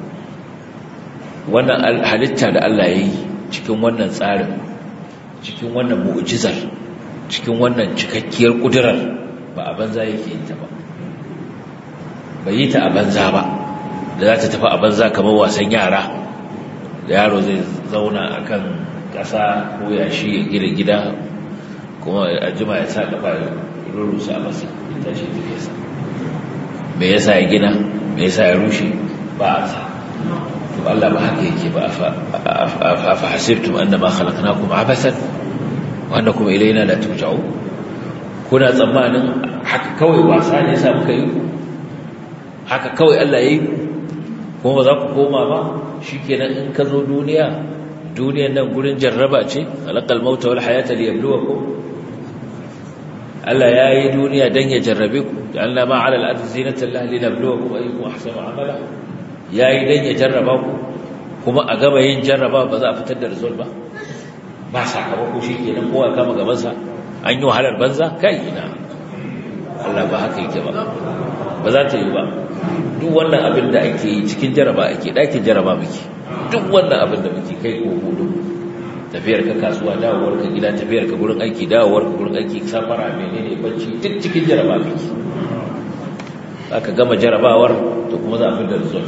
wannan halitta da Allah ya yi cikin wannan tsarin cikin wannan mu'jizar cikin wannan cikakkiyar kudurar ba a banza yake yin ta ba bai yi ta a banza ba da za ta tafi a banza kamar wasan yara da yaro zai zauna akan ƙasa ko yashi ya gina gida kuma a jima ya sa kafa rurusa masa tashi tafiyarsa me yasa ya gina me yasa ya rushe ba a sa to Allah ba haka yake ba afa hasibtum annama khalaqnakum abathan wa annakum ilayna la turja'un kuna tsammanin haka kawai wasa ne yasa muka yi haka kawai Allah yayi kuma ba za ku koma ba shikenan in ka zo duniya duniyan nan gurin jarraba ce alaqal mauta wal hayata liyabluwakum Allah ya yi duniya don ya jarrabe ku da Allah ma ala al'adu zinatan lahi labluwa kuma ayyukum ahsanu amala ya yi don ya jarraba ku kuma a gaba yin jarraba ba za a fitar da result ba ba sakamako shi kenan kowa kama gabansa an yi wahalar banza kai ina Allah ba haka yake ba ba za ta yi ba duk wannan abin da ake yi cikin jarraba ake ɗakin jarraba muke duk wannan abin da muke kai ko hudu tafiyar ka kasuwa dawowar ka gida tafiyar ka gurin aiki dawowar ka gurin aiki safara menene bacci duk cikin jaraba miki aka gama jarabawar to kuma za a fi da result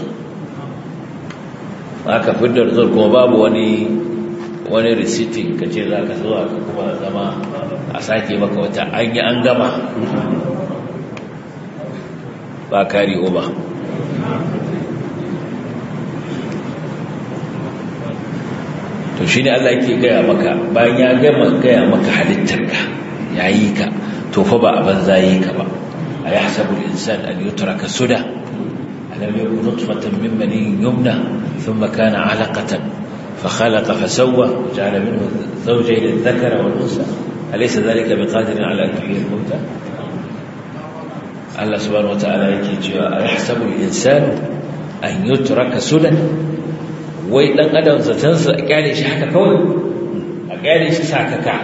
aka fi da result kuma babu wani wani receipting ka ce za ka zuwa ka kuma zama a sake maka wata an yi an gama ba kari ba to shine Allah yake gaya maka bayan ya gama gaya maka halittarka yayi ka to fa ba a banza yi ka ba ayahsabu al-insan an yutraka suda alam yakun nutfatan min mani yumna thumma kana 'alaqatan فخلق فسوى وجعل منه زوجين الذكر والانثى اليس ذلك بقادر على ان يحيي الموتى الله سبحانه وتعالى yake cewa ayahsabu al-insan an yutraka sudan wai dan adam zatansa a kyale shi haka kawai a kyale shi sakaka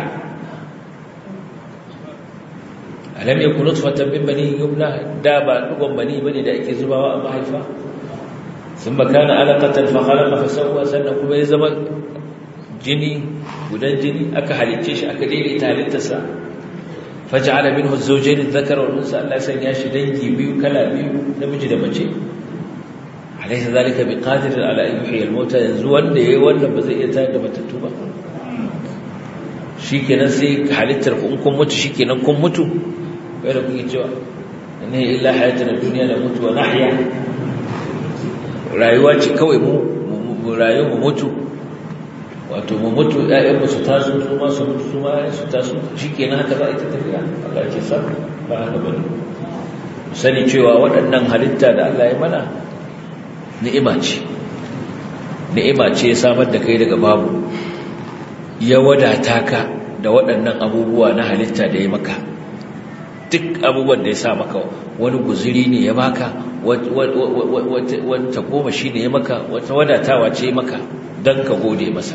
alam yakun nutfatan min bani yumna da ba dugon bani bane da ake zubawa a mahaifa thumma kana alaqatan fa khalaqa fa sawwa sannan kuma ya zama jini gudan jini aka halicce shi aka daidaita halittarsa faj'ala minhu az-zawjayn adh-dhakara wal unsa Allah sanya shi dangi biyu kala biyu namiji da mace alaysa zalika biqadir ala an yuhyi al-mauta yanzu wanda yayi wannan ba zai iya tayar da matattu ba shikenan sai halittar kun kun mutu shikenan kun mutu kai da kuke cewa ne illa hayatuna dunya la mutu wa nahya rayuwa ce kawai mu mu rayu mu mutu wato mu mutu ƴaƴan mu su taso su ma su mutu su ma su taso shikenan haka za a ita tafiya Allah ya ce sa ba haka bane sani cewa waɗannan halitta da Allah ya mana ni'ima ce ni'ima ce ya samar da kai daga babu ya wadata ka da waɗannan abubuwa na halitta da ya maka duk abubuwan da ya sa maka wani guziri ne ya maka wata goma shi ne ya maka wata wadatawa ce maka don ka gode masa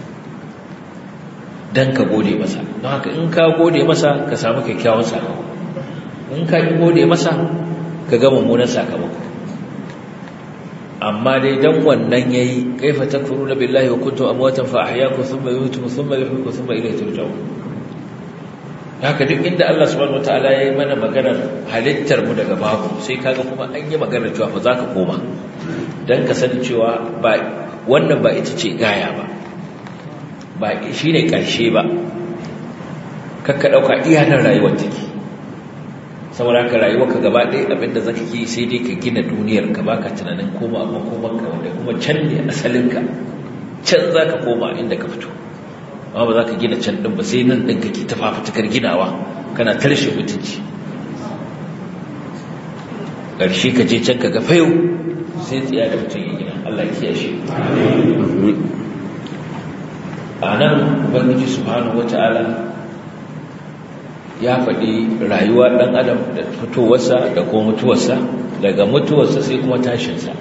don ka gode masa don haka in ka gode masa ka samu kyakkyawan sakamako in ka gode masa ka ga mummunan sakamako amma dai dan wannan yayi kaifa takfuruna billahi wa kuntum amwatan fa ahyaakum thumma yumeetukum thumma yuhyikum thumma ilayhi turja'un haka duk inda Allah subhanahu wataala yayi mana maganar halittar mu daga babu sai kaga kuma an yi maganar cewa fa zaka koma dan ka sani cewa ba wannan ba ita ce gaya ba ba shine karshe ba kakka dauka iyanar rayuwar take saboda ka rayuwa ka gaba ɗaya abinda za ka yi sai dai ka gina duniyar ka baka tunanin koma a makomanka wanda kuma can ne asalinka can za ka koma inda ka fito amma ba za ka gina can ɗin ba sai nan ɗin kake ta fafutukar ginawa kana tarshe mutunci ƙarshe ka je can ka ga fayo sai tsiya da mutum ya gina Allah ya kiyashe a nan ubangiji subhanahu wata'ala ya faɗi rayuwa ɗan adam da fitowarsa da kuma mutuwarsa daga mutuwarsa sai kuma tashinsa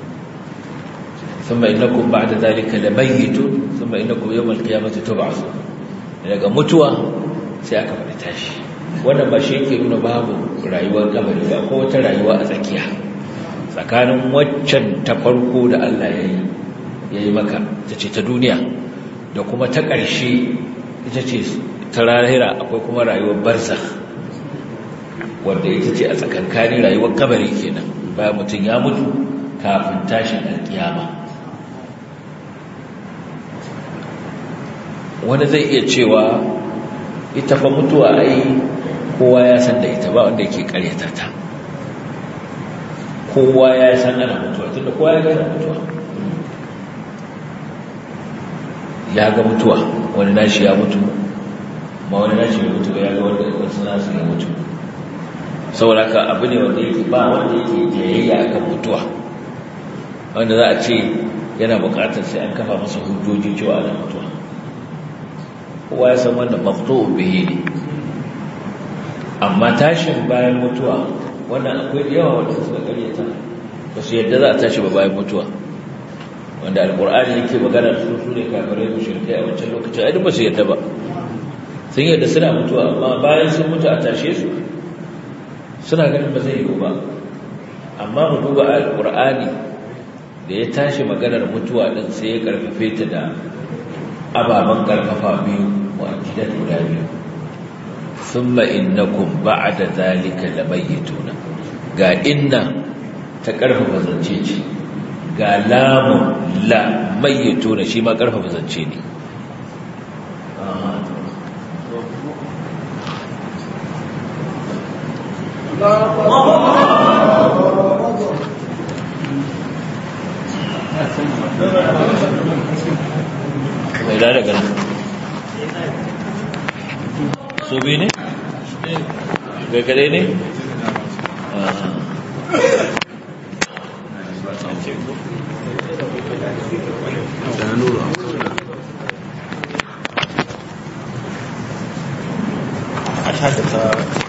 ثم إنكم بعد ذلك لميتون ثم إنكم يوم القيامة تبعثون daga mutuwa sai aka faɗi tashi wannan ba shi yake nuna babu rayuwar kabari ba ko wata rayuwa a tsakiya tsakanin waccan ta farko da Allah ya yi ya yi maka ta ce ta duniya da kuma ta ƙarshe ita ce ta rahira akwai kuma rayuwar barza wanda ita ce a tsakankani rayuwar kabari kenan bayan mutum ya mutu kafin tashin alkiyama wani zai iya cewa ita fa mutuwa ai kowa ya san da ita ba wanda yake karyata ta kowa ya san ana mutuwa tunda kowa ya gana mutuwa ya ga mutuwa wani nashi ya mutu ma wani nashi ya mutu ya ga wanda wasu nasu ya mutu saboda ka abu ne wanda yake ba wanda yake jayayya akan mutuwa wanda za a ce yana bukatar sai an kafa masa hujjoji cewa ana mutuwa kowa ya san wannan maqtu'u bihi ne amma tashin bayan mutuwa wannan akwai da yawa wanda suka karyata ba su yadda za a tashi ba bayan mutuwa wanda alkur'ani yake magana da su ne kafirai mu shirkai a wancan lokacin ai ba su yadda ba sun yadda suna mutuwa amma bayan sun mutu a tashe su suna ganin ba zai yiwu ba amma mu duba alkur'ani da ya tashi maganar mutuwa din sai ya karfafe ta da ababen karfafa biyu wa akidat guda biyu thumma innakum ba'da zalika lamayituna ga inna ta karfafa zance ce ga lamun la mayyituna shi ma karfafa zance ne mai da daga nan su bi ne? gaggare ne? a shaka ta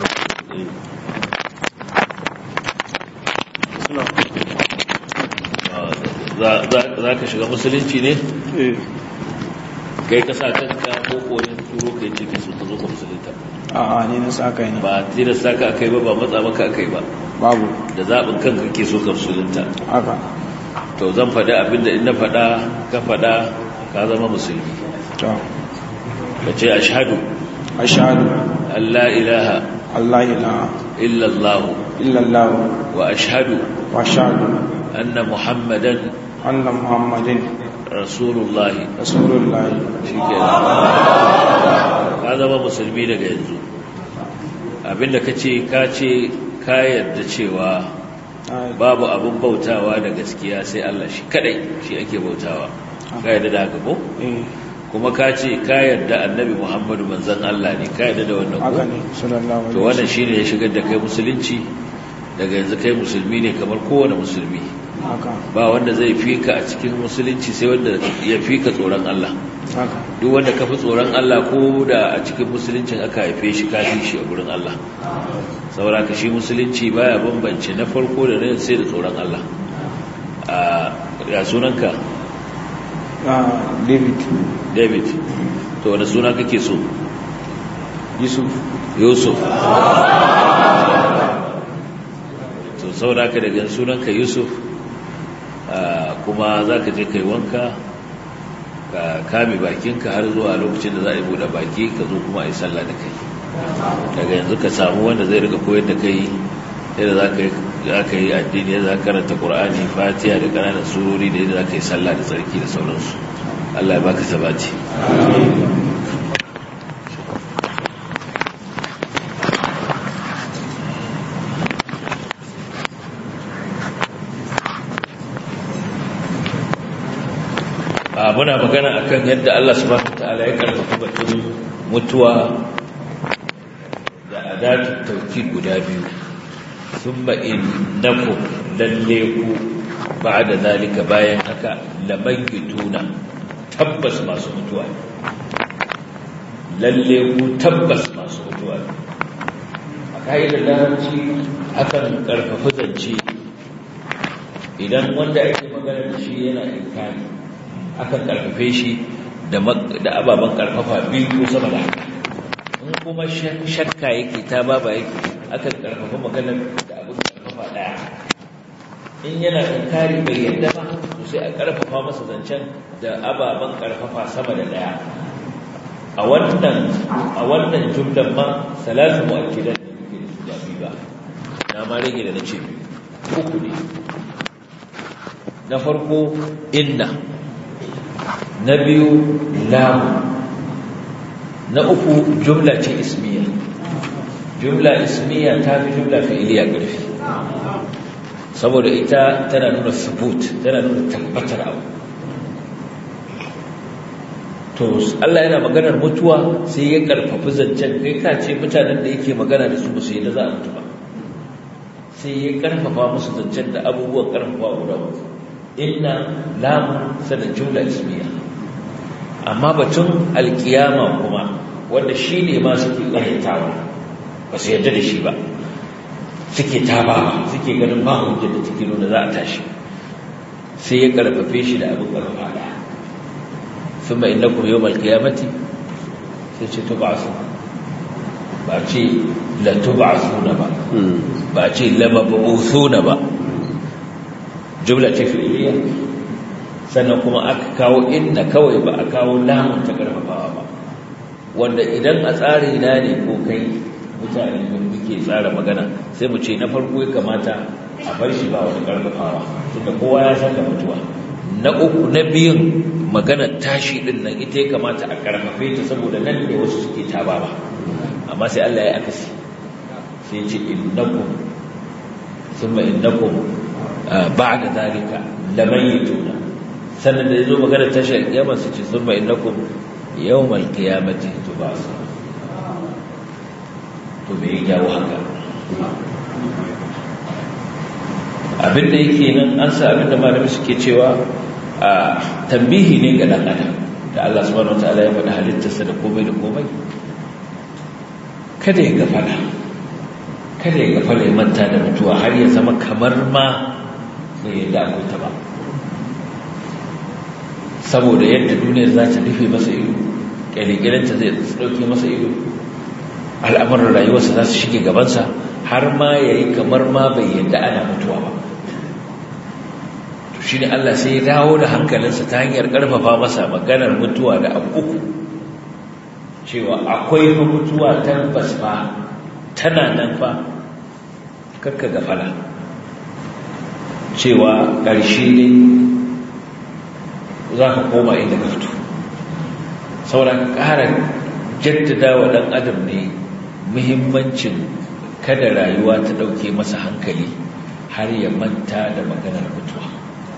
za ka shiga musulunci ne? kai ka sa kanka ko koyin turo kai ce ke so ka zo ka musulunta a'a ne na sa kai ne ba tilasta ka akai ba ba matsa maka akai ba babu da zaɓin kanka ke so ka musulunta haka to zan faɗi abinda in na faɗa ka faɗa ka zama musulmi to ka ce ashhadu ashhadu an la ilaha Allah ilaha illallah illallah wa ashhadu wa ashhadu anna muhammadan anna muhammadin rasulullahi rasulullah shikenan ka zama musulmi daga yanzu abinda ka ce ka ce ka yarda cewa babu abin bautawa da gaskiya sai Allah shi kadai shi ake bautawa ka yarda da haka ko eh kuma ka ce ka yarda annabi Muhammadu manzon Allah ne ka yarda da wannan haka ko ne sallallahu alaihi to wannan shine ya shigar da kai musulunci daga yanzu kai musulmi ne kamar kowane musulmi haka ba wanda zai fi ka a cikin musulunci sai wanda ya fi ka tsoron Allah haka duk wanda ka fi tsoron Allah ko da a cikin musuluncin aka haife shi ka fi shi a gurin Allah saboda ka shi musulunci baya bambance na farko da na sai da tsoron Allah a ya sunanka ah david David to wani suna kake so yusuf Yusuf to saboda ka daga sunanka Yusuf ah, kuma za ka je kai wanka ka kame bakinka har zuwa lokacin da za a yi buɗe baki ka zo kuma a yi sallah da kai daga yanzu ka samu wanda zai rika koyar da kai yadda za ka yi za ka yi addini yadda za ka karanta ƙur'ani fatiha da ƙananan surori da yadda za ka yi sallah da tsarki da sauransu allah ya baka sabati a muna magana akan yadda Allah subhanahu wataala ya karfafa batun mutuwa da adatu tauki guda biyu thumma innakum lalle ku ba'da zalika bayan haka lamayituna tabbas masu mutuwa lalle ku tabbas masu mutuwa a ka'idar larabci akan karfafa zance idan wanda ake magana da shi yana inkari akan karfafe shi da ababen karfafa biyu ko sama da haka in kuma shakka yake ta baba yake akan karfafa magana da abin karfafa daya in yana inkari bai yadda ba to sai a karfafa masa zancen da ababen karfafa sama da daya a wannan a wannan jumlan ma salatu mu'akkidat da muke da su ba na ma rage da nace uku ne na farko inna na biyu lamu na uku jumla ce ismiya jumla ismiya ta fi jumla fi'iliya ƙarfi saboda ita tana nuna subut tana nuna tabbatar abu to Allah yana maganar mutuwa sai ya karfafi zancen kai ka ce mutanen da yake magana da su ba su yi da za a mutu ba sai ya karfafa musu zancen da abubuwan karfafa guda uku inna lamu sanin jumla ismiya amma batun alkiyama kuma wanda shi ne ma suke ƙaryatawa ba su yadda da shi ba suke taba suke ganin ba hujjar da take nuna za a tashi sai ya karfafe shi da abin karfafa da sun ba inda kuma yau malkiyamati sai ce tuba su ba ce la tuba su na ba ba ce lama ba su na ba jumla ce fi'iliya sannan kuma aka kawo inna kawai ba a kawo lamun ta karfafawa ba wanda idan a tsari na ne ko kai mutane da muke tsara magana sai mu ce na farko ya kamata a bar shi ba wani karfafawa tunda kowa ya san da mutuwa na uku na biyun magana tashi din nan ita ya kamata a karfafe ta saboda nan ne wasu suke taba ba amma sai Allah ya akasi sai ce innakum thumma innakum ba'da zalika lamayituna sannan da yazo magana tashi alkiyama su ce thumma innakum yawmal qiyamati tubasu to me ya jawo haka abinda yake nan an sa abinda malami suke cewa a tambihi ne ga dan adam da Allah subhanahu wataala ya faɗa halittarsa da komai da komai kada ya gafala kada ya gafala ya manta da mutuwa har ya zama kamar ma bai yadda akwai ta ba saboda yadda duniyar za ta rufe masa ido ƙyalƙyalinta zai ɗauke masa ido al'amuran rayuwarsa za su shige gabansa har ma ya yi kamar ma bai yadda ana mutuwa ba to shi ne Allah sai ya dawo da hankalinsa ta hanyar ƙarfafa masa maganar mutuwa da abu uku cewa akwai fa mutuwa tabbas fa tana nan fa kakka gafala cewa ƙarshe ne za ka koma inda ka fito sauran ƙara jaddada wa ɗan adam ne muhimmancin kada rayuwa ta ɗauke masa hankali har ya manta da maganar mutuwa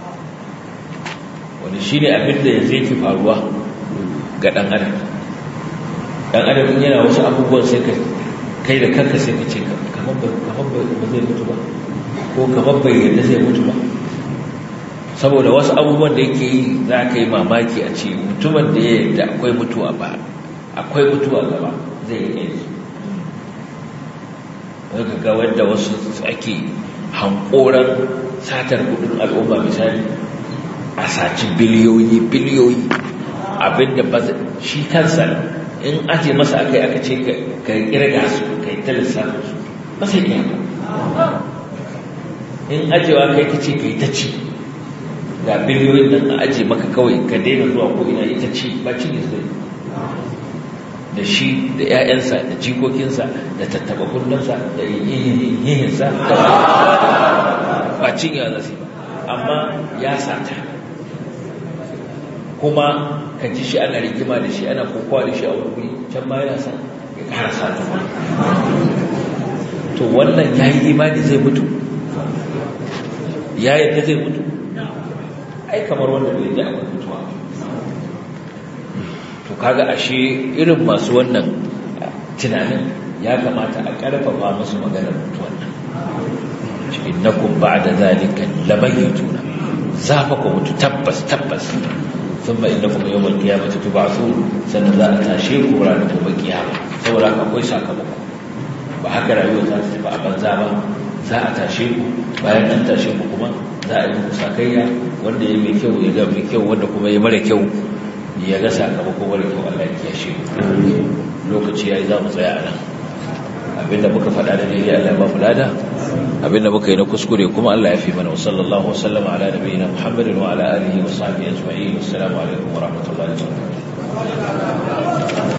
wani shi ne abinda ya zai fi faruwa ga ɗan adam ɗan adam yana wasu abubuwan sai ka kai da kanka sai ka ce kamar ba zai mutu ba ko kamar bai yadda zai mutu ba saboda wasu abubuwan da yake yi za ka yi mamaki a ce mutumin da ya yadda akwai mutuwa ba akwai mutuwa gaba zai yi yanzu daga ga wanda wasu ake hankoran satar kudin al'umma misali a saci biliyoyi biliyoyi abinda ba shi kansa in aje masa aka yi aka ce ka kirga su ka yi ta lissafin su ba sai iya in ajewa kai ka ce ka yi ta ci ga biliyoyin nan a aje maka kawai ka daina zuwa ko ina ita ci ba ci ne zai da shi da 'ya'yansa da jikokinsa da tattaba kullunsa da yihinsa ba cinya za su ba amma ya sata kuma ka ji shi ana rigima da shi ana kokowa da shi a wuri can ma yana sa ya kara sata to wannan ya yi imani zai mutu ya yadda zai mutu ai kamar wanda bai ji akwai mutuwa to kaga ashe irin masu wannan tunanin ya kamata a ƙarfafa musu maganar mutuwan nan innakum ba'da zalika lamayituna za fa ku mutu tabbas tabbas thumma innakum yawmal qiyamati tub'athun sannan za a tashe ku ranar gobe kiyama saboda haka akwai sakamako ba haka rayuwa za ta tafi a banza ba za a tashe ku bayan an tashe ku kuma za a yi muku sakayya wanda ya mai kyau ya ga mai kyau wanda kuma ya mara kyau ya ga sakamako mara kyau Allah ya kiyashe lokaci yayi za mu tsaya a nan abinda muka faɗa da daidai Allah ba mu lada abinda muka yi na kuskure kuma Allah ya fi mana sallallahu wasallam ala nabiyina Muhammadin wa ala alihi wa sahbihi ajma'in assalamu alaikum wa rahmatullahi wa barakatuh